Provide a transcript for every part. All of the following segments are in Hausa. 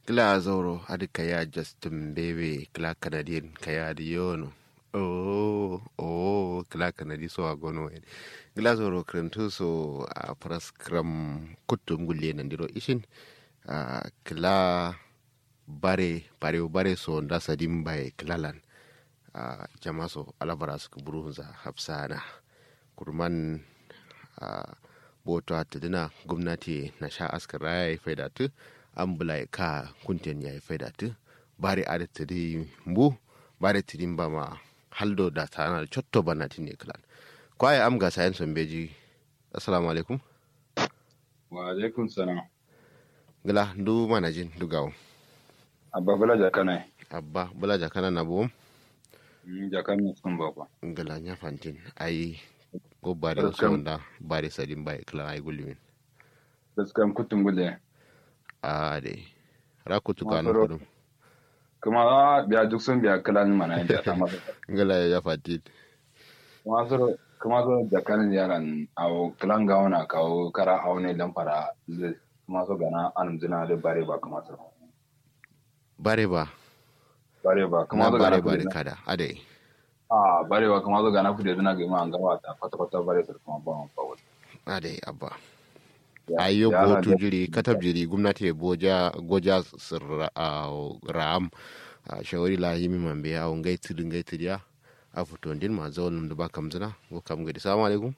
kila zoro adi kaya justin bebe kila canadian kaya di yono oh oh kila canadi so agono en kila zoro krentu so a pras kram kutum gulle nan diro ishin a kila bare bare bare so nda sadim bay kilalan a jama so alabara su burunza hafsana kurman a boto a tuduna gwamnati na sha askara ya yi faidatu an bula ka kunten ya yi faidatu bare a da tudi mbu bare tudi ba ma haldo da tana da cotto bana ne kilan kwaye am ga sayan son beji assalamu alaikum wa alaikum salam gila ndu mana jin dugawo abba bula jakana abba bula jakana na buwum jakana sun bakwa ngala nya fantin ai go bare so da bare sadin bai kala ai gulimin gaskan kutun gule a de ra kutu Ma kanu faro- kudum kuma biya duk sun biya kalan mana inda ta masa ngala ya fatin kuma so kuma so jakan yaran awo kalan gawana kawo kara aune dan fara zai kuma so gana an zina da bare ba kuma so bare ba bare ba na kuma so bare gana bare kudi kada ade a bare ba kuma so gana kudi zina ga ma an gawa ta kwata kwata bare su kuma ba ba wani ade abba Ya- ayo yaran botu da- jiri katab jiri gumnati boja goja sirra a ram a shawari la yimi mambe a ngai tudu ngai tudiya a futo ndin ma zawon da ba kamzina go kam gadi assalamu alaikum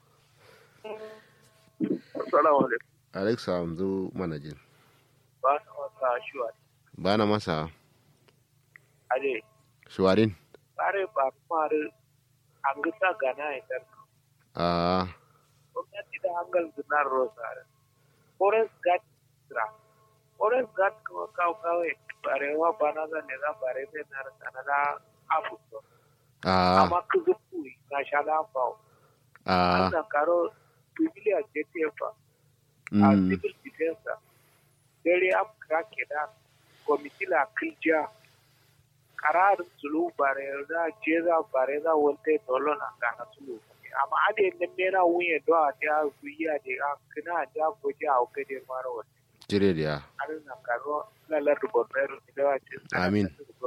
Assalamu alaikum. alexa amzu manajin Ba na wasa shuwa. bana masa Ade, shuwarin bare ba kumare an gisa gana idan a gwamnati da hangal zinar rosare. Forest Guard sira. Forest Guard kuma kawo kawai bare wa bana zan ne za bare bai na rasa na afuso. a Amma ku zuku na shala fawo. a An karo civilian JTF a mm, civil defense. Dare am krake da komiti la kilja karar sulu bare da jeza bare da wolte dolo na kana sulu amma ade ne mera wuye do a ta zuya de a kana da goje a oke de maro wote jire da ya an na karo la la do bonero da wa ce Amin.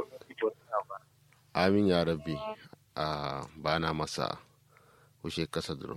amin ya rabbi a bana masa kushe kasa duro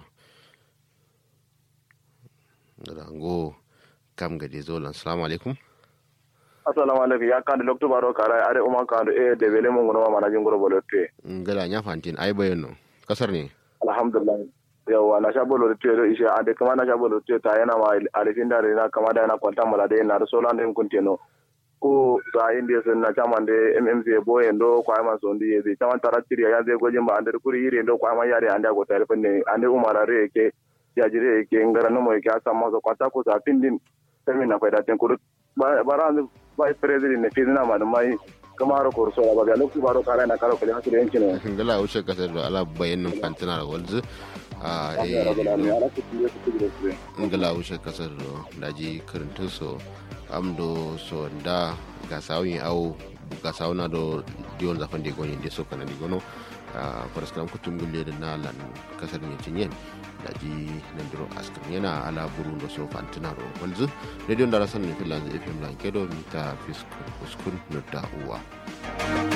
rango kam gade zolan salamu alaikum assalamu alaikum ya kandi lokto baro kara are uma kandi e de bele mo ngono mana jingoro bolo te ngala nya fantin ai bayano kasar ne alhamdulillah yawa na sha bolo te do isha ade kama na sha bolo te ta yana ma alifin da na kama da na kwanta mala de na so lan den kunteno ko ga inde sun na chama de mmc bo endo kwa ma so ndi ye chama taratiri ya ze gojin ba ande kuri yire endo kwa ma yare ande go tare penne ande umara re ke ya jire ke ngara no mo ke asa ma so kwata ko sa pindin semi na faida ten kuru bara ba president ne fizina ma da mai kamaro ko so ba ga lokto baro kara na karo kale hasire yancin ngala wuce kasar da ala bayanin fantina da walzu a eh, ngala wuce kasar da daji karintun so amdo so da ga sawun au ga sawuna do diyon zafan da goni da so kana di gono a faraskam kutum gulle da na lan kasar ne cinyen daji nan duro askar yana ala buru da so fantina ro walzu radio da rasan ne filan fm lan kedo mita fiskun uskun no da uwa